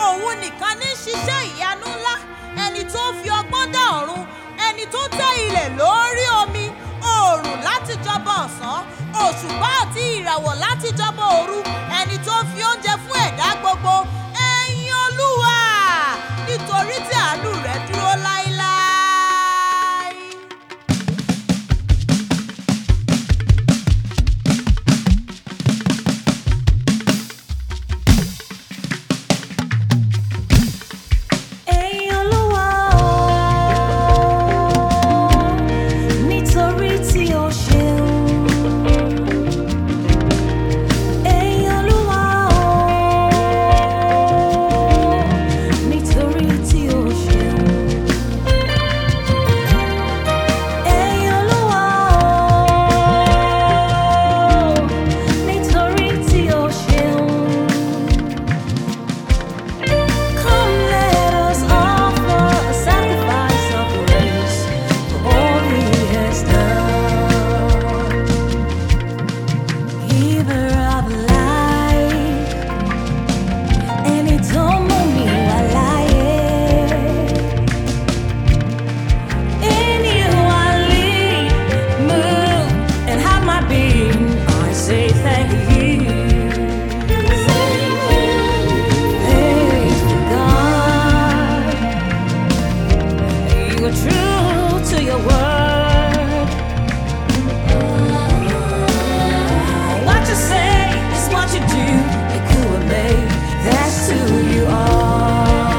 òun nìkan ní ṣiṣẹ́ ìyanu ńlá ẹni tó fi ọgbọ́n dá ọ̀run ẹni tó tẹ́ ilẹ̀ lórí omi oòrùn láti jọba ọ̀sán òṣùpá àti ìràwọ̀ láti jọba òru ẹni tó fi oúnjẹ fún ẹ̀dá gbogbo ẹ̀yin olúwa nítorí tí àánú rẹ̀ dúró láéláé. Ẹ̀yin Olúwa o, nítorí tí o ṣeun. Ẹ̀yin Olúwa o, nítorí tí o ṣeun. Ẹ̀yin Olúwa o, nítorí tí o ṣeun. Come, let us offer a sacrifice of praise for all He has done. Giver of life, ẹni tó mú mi wá láyé. In you I live, move, and have my being. I say thank you. Faithful God, you are true to your word. What you say is what you do. You could have made, that's who you are.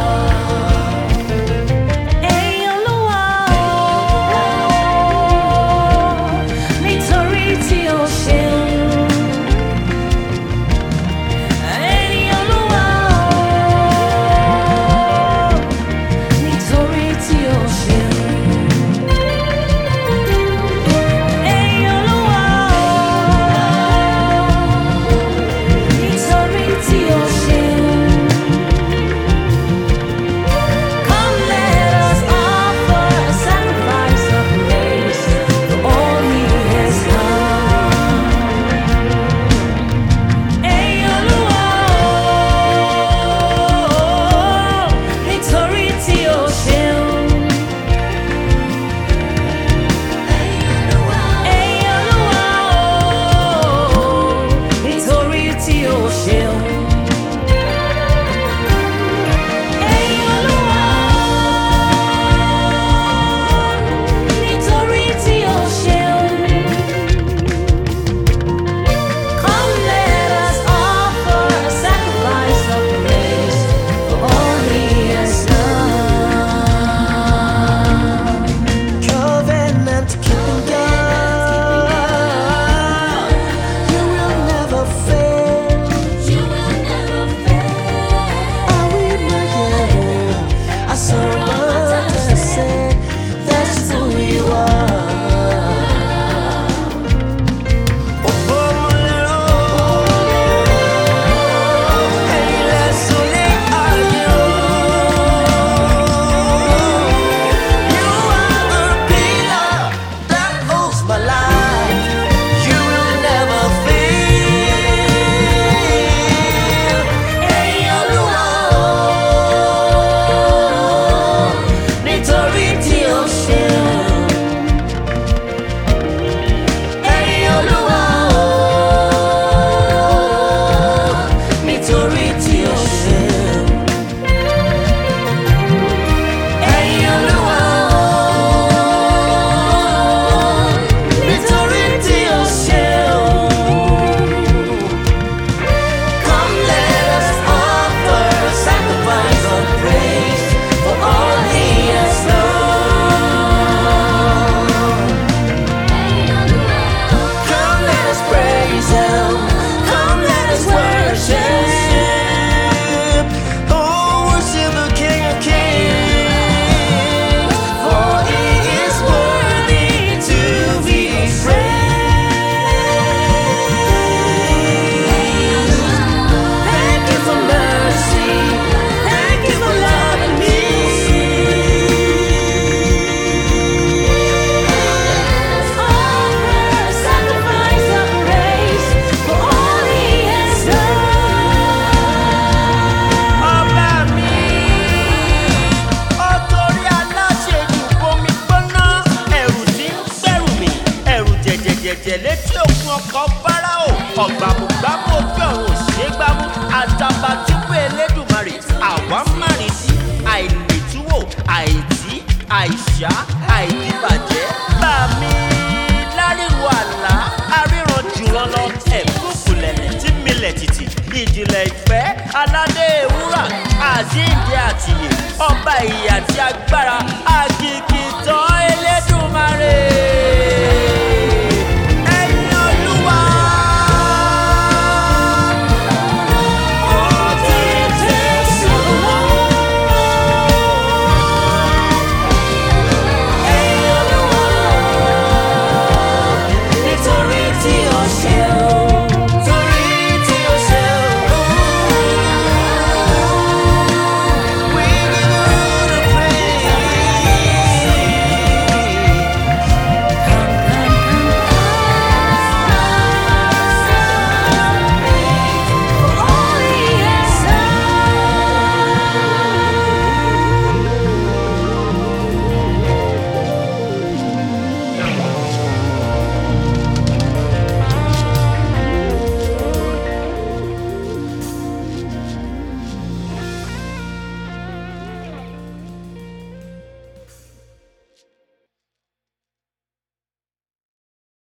Ẹ̀yin Olúwa o, nítorí tí o ṣeun. Ẹ̀yin Olúwa o, nítorí tí o ṣeun. àìkúṣá àìdíbàjẹ́ bá mi láríwo àlá aríran jùlọ lọ ẹ̀kúkú lẹ̀lẹ̀ tí milẹ̀ tìtì ìjìnlẹ̀ ìfẹ́ aládé ewúrà àjíǹde àtìyè ọba ìyè àti agbára agigi